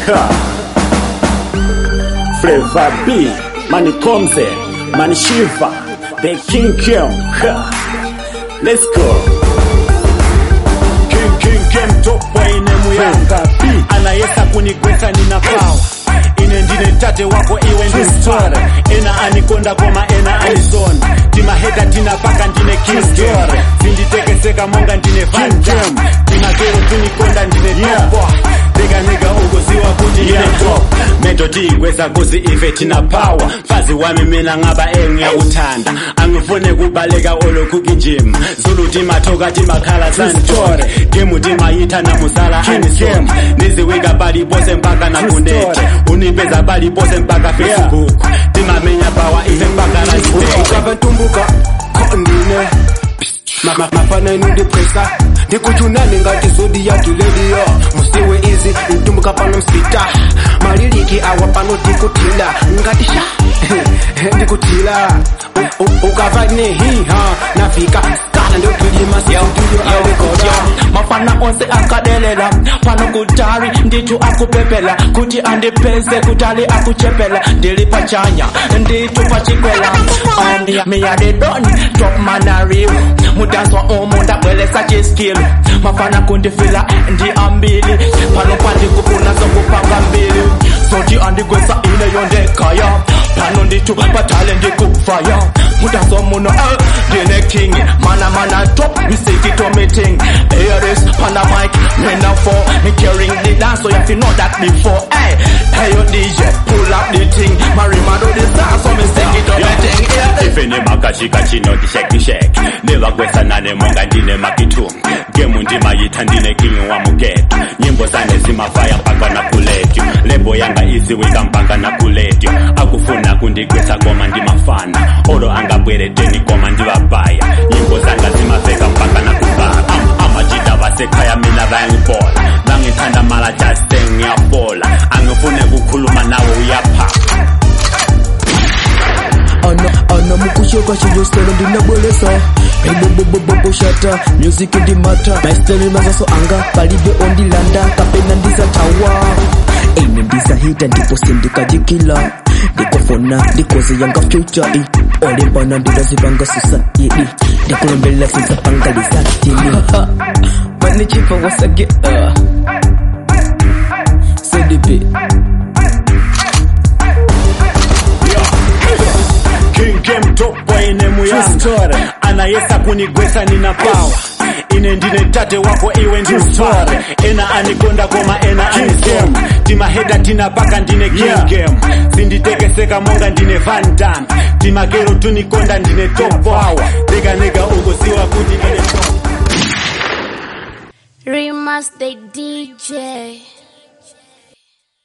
Ha. Flavor B, Mani Komze, Mani Shiva, The King Kim. Ha. Let's go. King King Kim topwa ine muyanga anayesa kunigwetsa nina pawa ine ndine tate wako iwe ndi story ena anikonda koma ena anisona timaheta tinapaka ndine kingdom zinditekeseka monga ndine vandam timakero tunikonda ndine topo ndikaniga ukuziwa kuti ine top meto tiyigweza kuzi ife tina power mfazi wami mina ngaba engiyakuthanda angifune kubaleka olokhuki njima zulu timatoka timakhala santore gemu timayitha namuzala anisoma niziwika balipose mpaka nakunete unipeza balipose mpaka facebook timamenya pawa ife mpaka nasiteke ukavantumbuka ndine mafana inundipresa ndikuchunani ngati zodi ya kilediyo musiwe izi ntumbuka pano msita maliliki awa pano tikutila ngati sha ndikutila U- u- ukava nehiha nafika kana ndokilima situdio alikoda mafana onse akadelela pano kutali nditu akupepela kuti andipeze kutali akuchepela ndili pachanya nditu pachikwela um, miyadedoni top manariwo mudanswa umu ndabwelesa chiskilu mafana kundifila ndi ambili pano pandikufuna zokupanga mbili zoti andigwesa ineyo ndekaya pano nditu patale ndikufaya mudanswa muno eh, ndine king mana mana top misikito meeting hear this pana mic me now for me carrying the dance so you have to know that before hey hey yo DJ pull up the thing Marima do this dance so me sing it up the thing hear this ife nemakashika chino tishekisheki nevagwesanane monga ndine makitu gemu ndimayitha ndine king wa mugeto nyimbo zane zimafaya mpaka na kuletyo lebo yanga iziwika mpaka na kuletyo akufuna kundigwesa koma ndimafana olo angabwereteni koma ndivabhaya nyimbo zanga zimafeka mpaka na kubara Am- amajita vasekhaya mina vayangibola vangithanda mala jaste ngiyafola angifune kukhuluma nawe uyaphapha ana ana mukushoka chivyo style ndinabwelesa ebobobobobo shata music ndimata my style mazaso anga palibe ondilanda kapena ndisatawa ine ndisahita ndipo sindikajikila ndikofona ndikoze yanga future i olembana ndilazivanga society ndikulembela sinzapangalizatini manichipa wasage uh. cdp King Game topwa ine muyanga anayesa kunigwesa nina pawa ine ndine tate wako iwe ndi story ena anikonda koma ena anisema timaheda tinapaka ndine king game zinditekeseka monga ndine van dam timakero tunikonda ndine top power ndikaneka ukuziwa kuti ndine top Rimas the DJ.